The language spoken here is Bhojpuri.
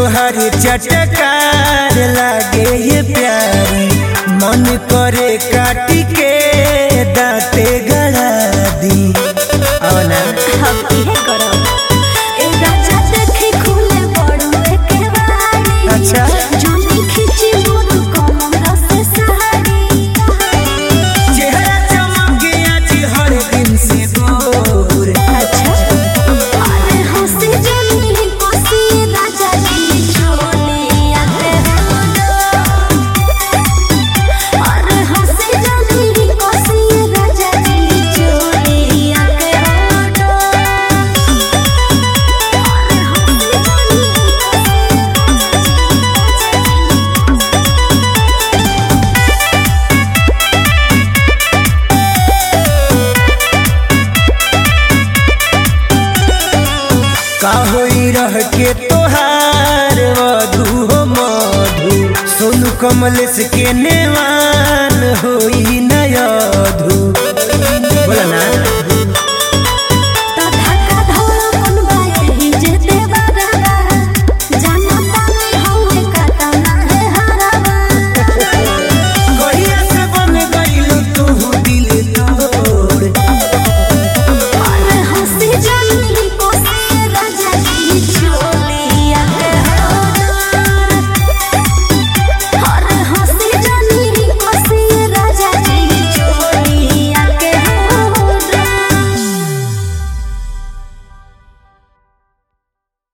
तोहर चटकार लागे ये प्यारी मन करे काटी के दाते गड़ा दी औना हम इहे करब ए राजा देखी खुले बड़ुए के बाड़ी अच्छा। जोनी खिची मोर कमर से साड़ी चेहरा चमक आज हर दिन से गोर अच्छा अरे हंसी जनी कोसी राजा जी चोली आते अरे हंसी जनी कोसी राजा जी चोली आते का होई रह के तोहार वधु हो मधु सोनू कमलेश के नेवान होई नयधु बोला ना